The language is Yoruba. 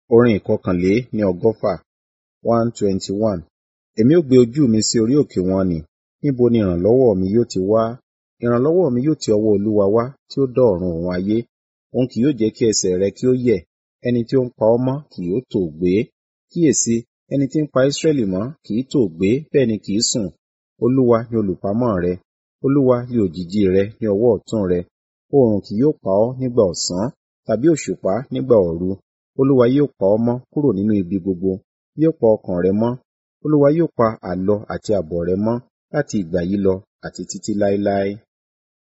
Orin ìkọkànlé ní ọgọ́fà one twenty one. Èmi ó gbé ojú mi sí orí òkè wọn nì, níbo ni ìrànlọ́wọ́ mi yóò ti wá? Ìrànlọ́wọ́ mi yóò ti ọwọ́ Olúwa wá tí ó dá ọ̀run òun ayé. Òun kì yóò jẹ́ kí ẹsẹ̀ rẹ kí ó yẹ̀, ẹni tí ó ń pa ọ́ mọ́ kì yóò tòògbé. Kíyèsi, ẹni tí ń pa Israẹli mọ́ kì í tòògbé bẹ́ẹ̀ ni kì í sùn. Olúwa ni olùpamọ́ rẹ, Olúwa ni òjìji rẹ ní ọwọ́ ọ̀tún rẹ. Oòrùn kì yóò pa ọ́ nígbà ọ̀sán, tàbí òṣùpá nígbà òru. Olúwa yóò pa ọ́ mọ́ kúrò nínú ibi gbogbo, yóò pa ọkàn rẹ mọ́. Olúwa yóò pa àlọ àti àbọ̀ rẹ mọ́ láti ìgbà yìí lọ àti títí láéláé.